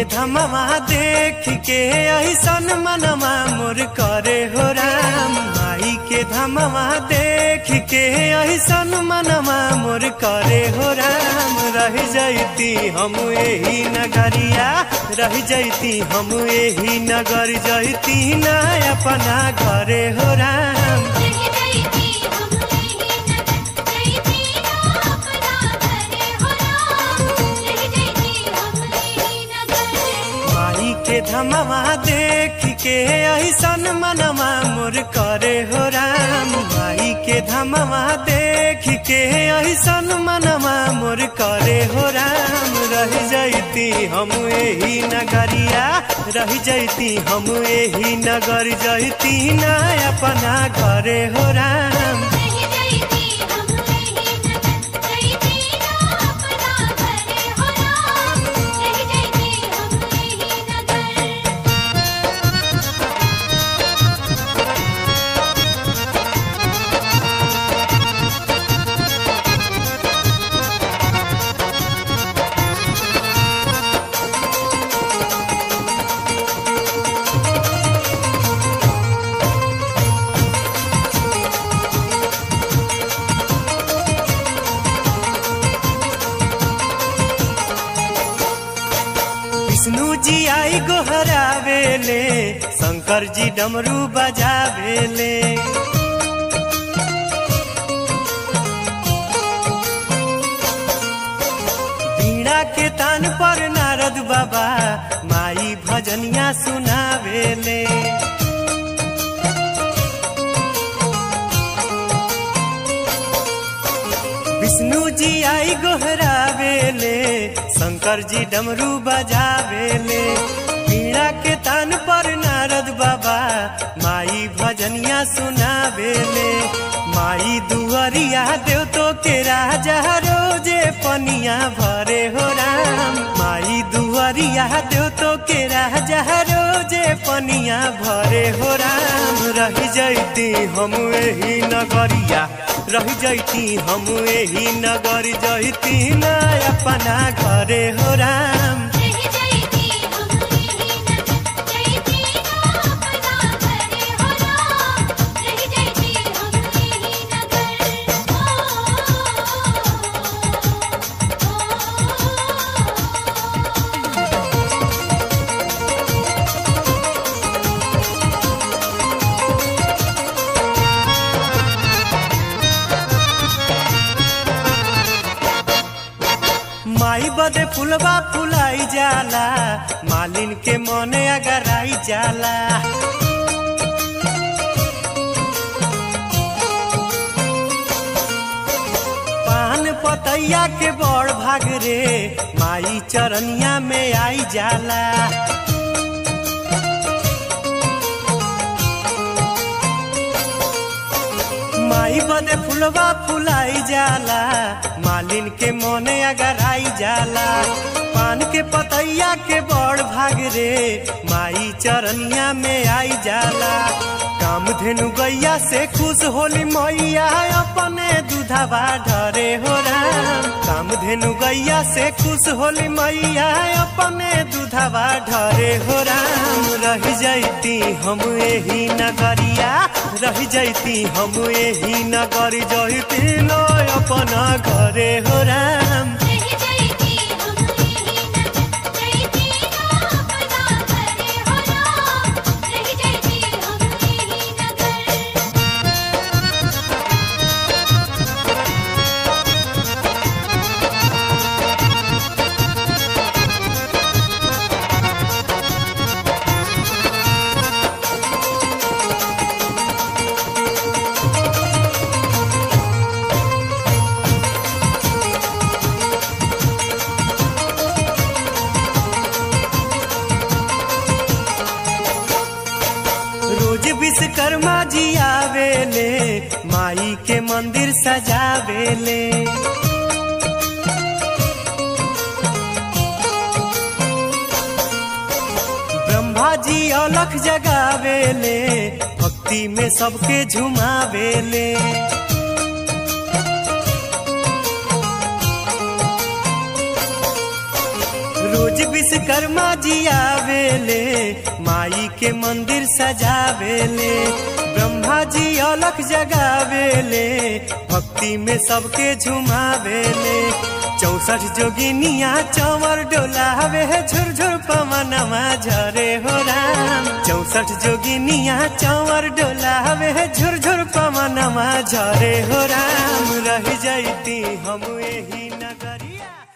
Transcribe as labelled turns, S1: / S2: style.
S1: धमवा देख के ऐसन मनवा मोर करे हो राम माई के धमवा देख के ऐसन मनवा मोर करे हो राम रह जैती हम यही नगरिया रह जैती हम यही नगर जैती ना अपना घरे हो राम
S2: रह जैती हम यही नगर जैती ना अपना घरे हो राम रह जैती हम यही नगर
S1: माई के धमवा देख के ऐसन मनवा मोर करे हो राम माई के धमवा देख के ऐसन मनवा मोर करे हो राम रह जैती हम यही नगरिया रह जैती हम यही नगर जैती ना अपना घरे हो राम
S2: रह जैती हम यही नगर जैती ना अपना घरे हो राम रह जैती हम यही नगर
S1: विष्णु जी आई गोहरावेले शंकर जी डमरू बजावेले बीड़ा के तान पर नारद बाबा माई भजनिया सुनावेले विष्णु जी आई गोहरावेले शंकर जी डमरू बजावेले बीड़ा के तान पर नारद बाबा माई भजनिया सुनावेले माई दुअरिया देव तो के राजा रोजे पनिया भरे हो राम माई दुअरिया देव तो के राजा रोजे पनिया भरे हो राम रह जैती हम यही नगरिया रह जैती हम यही नगर जैती ना अपना घरे हो राम
S2: रह जैती हम यही नगर जैती ना अपना घरे हो राम रह जैती हम यही नगर ओ
S1: माई बदे फुलवा फुलाई जाला मालिन के मने अगर आई जाला पान पतैया के बड़ भाग रे माई चरनिया में आई जाला माई बदे फुलवा फुलाई जाला मालिन के मोने अगर आई जाला पान के पतैया के बड़ भाग रे माई चरनिया में आई जाला काम धेनु गैया से खुश होली मैया अपने दूधवा ढरे हो राम काम धेनु गैया से खुश होली मैया अपने दूधवा ढरे हो राम रह जैती हम यही नगरिया रह जैती हम यही नगर जैती लो अपना घरे हो राम
S2: रह जैती हम यही नगर जैती ना अपना घरे हो राम रह जैती हम यही नगर
S1: रोज विश्वकर्मा जी आवेले माई के मंदिर सजावेले ब्रह्मा जी अलख जगावेले भक्ति में सबके झुमावेले रोज विश्वकर्मा जी आवेले माई के मंदिर सजावेले ब्रह्मा जी अलख जगावेले भक्ति में सबके झुमावेले चौसठ जोगिनिया चौवर डोलावे झुरझुर पवनमा झरे हो राम चौसठ जोगिनिया चौवर डोलावे झुरझुर पवनमा झरे हो राम रह जैती हम यही नगरिया